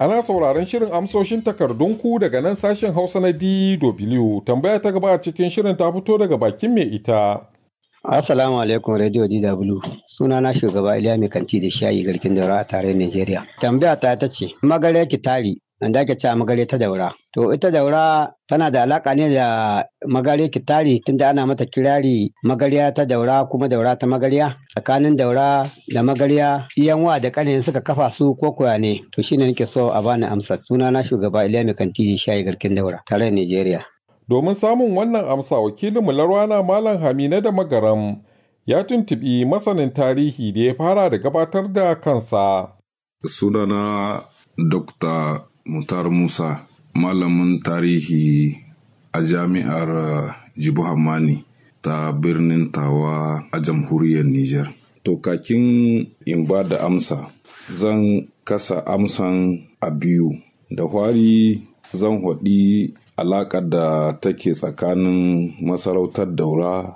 Ana sauraron shirin amsoshin takardunku daga nan sashen Hausa na DW. Tambaya ta gaba a cikin shirin ta fito daga bakin mai ita. Assalamu alaikum Radio DW. Suna na shugaba Iliya Mai Kanti da Shayi Garkin Daura a tarayyar Najeriya. Tambaya ta ta ce, Magare Kitari, wanda ake cewa magare ta daura. To ita daura tana da alaka ne da magare kitari tunda ana mata kirari magariya ta daura kuma daura ta magariya tsakanin daura da magariya iyanwa da kanin suka kafa su ko koya ne to shine nake so a bani amsa suna na shugaba Iliya Mai Kanti da Shayi Garkin Daura tarayyar Najeriya. Domin samun wannan amsa wakilinmu Larwana Malam Hamina da Magaram ya tuntuɓi masanin tarihi da ya fara da gabatar da kansa. Sunana Dr. Mutar Musa, malamin tarihi a jami'ar Jibu Hammani ta birnin Tawa a jamhuriyar Nijar. To kakin in ba da amsa, zan kasa amsan a biyu. Da hwari zan haɗi alaƙar da take tsakanin masarautar daura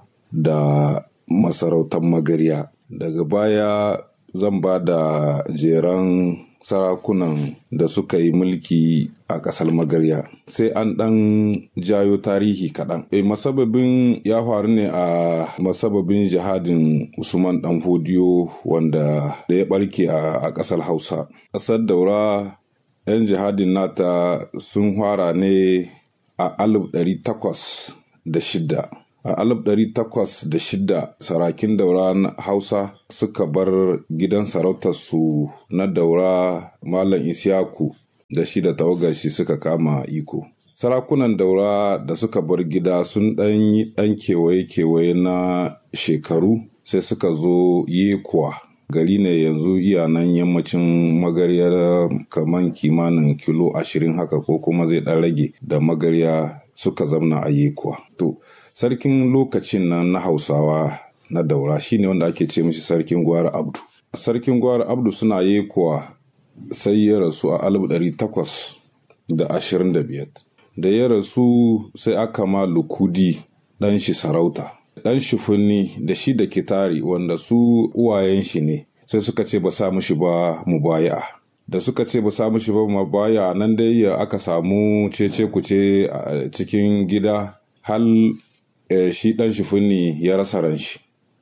da masarautar magarya daga baya zan ba da jeran sarakunan da suka yi mulki a ƙasar magarya sai an ɗan jayo tarihi kaɗan e masababin ya faru ne a masababin jihadin usman ɗan fodiyo wanda da ya ɓarke a ƙasar hausa ƙasar daura 'yan jihadin nata sun fara ne a alif ɗari takwas da shida a alif ɗari takwas da shida sarakin daura na hausa suka bar gidan sarautarsu na daura malam isyaku da shi da tawagar shi suka kama iko sarakunan daura da suka bar gida sun ɗan yi ɗan kewaye-kewaye na shekaru sai suka zo yekuwa gari ne yanzu iya nan yammacin magaryar kaman kimanin kilo ashirin haka ko kuma zai ɗan rage da magarya suka zamna a yekuwa to sarkin lokacin nan na hausawa na daura shine wanda ake ce mishi sarkin gwara abdu sarkin gwara abdu suna yekuwa sai ya rasu a alif ɗari takwas da ashirin da biyar da ya rasu sai aka ma lukudi ɗan shi sarauta ɗan shifunni da shi da kitari wanda su uwayen shi ne sai suka ce ba sa mushi ba mu baya da suka ce ba sa mushi ba mu baya nan dai aka samu cece kuce a cikin gida hal e, shi ɗan shifunni ya rasa ran shi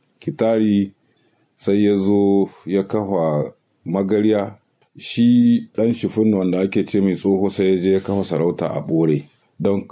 kitari sai ya zo ya kafa magarya shi ɗan shifunni wanda ake ce mai tsoho sai ya je ya kafa sarauta a ɓore don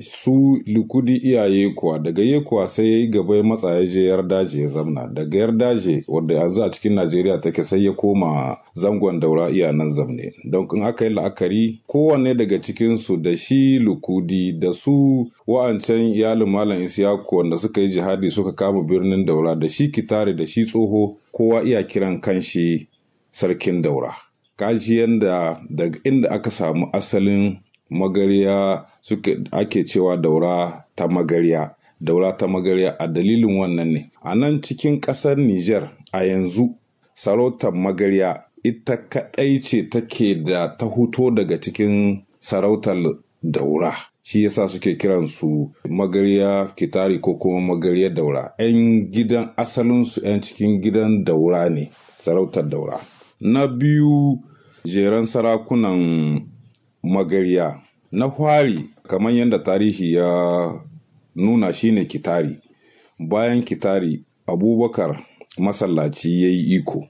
su likudi iyaye kuwa daga ye kuwa sai ya yi gaba ya matsa ya je yardaje ya zamna daga yardaje wanda yanzu a cikin najeriya take sai ya koma zangon daura iya nan zamne don in aka yi la'akari kowanne daga cikinsu da shi lukudi da su wa'ancan iyalin malam isiyaku wanda suka yi jihadi suka kama birnin daura da shi kitare da shi tsoho kowa iya kiran kanshi sarkin daura kaji yanda daga inda aka samu asalin magarya suke ake cewa daura ta magarya daura ta magarya a dalilin wannan ne a nan cikin ƙasar Nijar a yanzu sarautar magarya ita kaɗai ce take da ta huto daga cikin sarautar daura shi yasa suke kiransu magarya kitari ko kuma magarya daura 'yan gidan asalinsu 'yan cikin gidan daura ne sarautar daura na biyu jeren sarakunan magarya na fari kamar yadda tarihi ya nuna shine kitari bayan kitari abubakar masallaci ya yi iko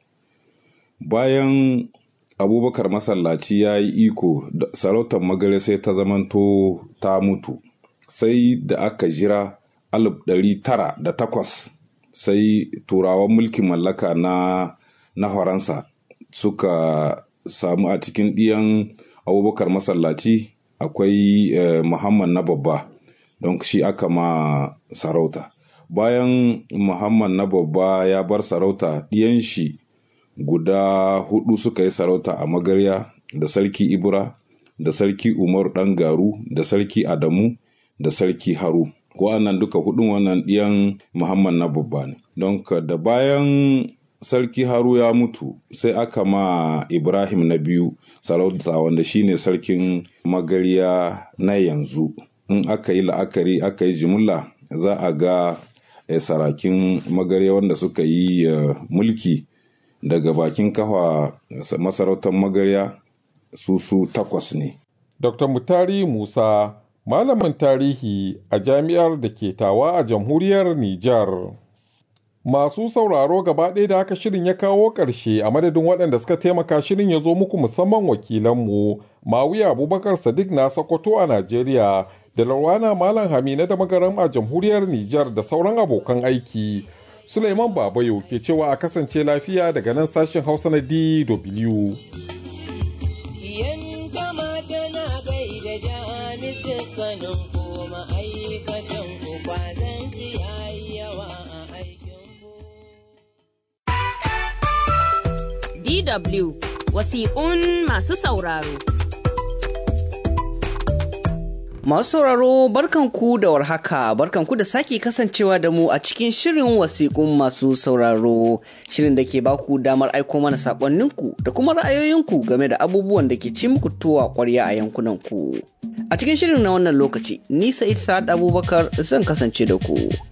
bayan abubakar masallaci ya yi iko sarautar magare sai ta zamanto ta mutu sai da aka jira alif ɗari tara da takwas sai turawan mulkin mallaka na na faransa suka samu a cikin ɗiyan abubakar masallaci akwai eh, muhammad na babba don shi aka ma sarauta bayan muhammad na babba ya bar sarauta ɗiyan shi guda hudu suka yi sarauta a magarya da sarki ibra da sarki umaru ɗan garu da sarki adamu da sarki haru wa'annan duka hudun wannan ɗiyan muhammad na babba ne don da bayan sarki haru ya mutu sai aka ma ibrahim na biyu sarauta wanda shine sarkin magarya na yanzu in aka yi la'akari aka yi jimilla za a ga eh, sarakin magarya wanda suka yi uh, mulki daga bakin kafa masarautar magarya su su takwas ne. Dr. Mutari Musa, malamin tarihi a jami'ar da ke tawa a jamhuriyar Nijar. Masu sauraro gaba ɗaya da haka shirin ya kawo ƙarshe a madadin waɗanda suka taimaka shirin ya zo muku musamman wakilanmu Mawiya Abubakar Sadiq na Sokoto a Najeriya da Larwana Malam Hamina da Magaram a jamhuriyar Nijar da sauran abokan aiki. Suleiman Babayo ke cewa a kasance lafiya daga nan sashen Hausa na DW. DW wasiƙun masu sauraro. Masu sauraro barkanku da warhaka barkanku da sake kasancewa da mu a cikin shirin wasiƙun masu sauraro shirin da ke baku damar aiko mana saƙonninku da kuma ra'ayoyinku game da abubuwan da ke ci muku tuwa ƙwarya a yankunanku. A cikin shirin na wannan lokaci, ni Sa'id Sa'ad Abubakar zan kasance da ku.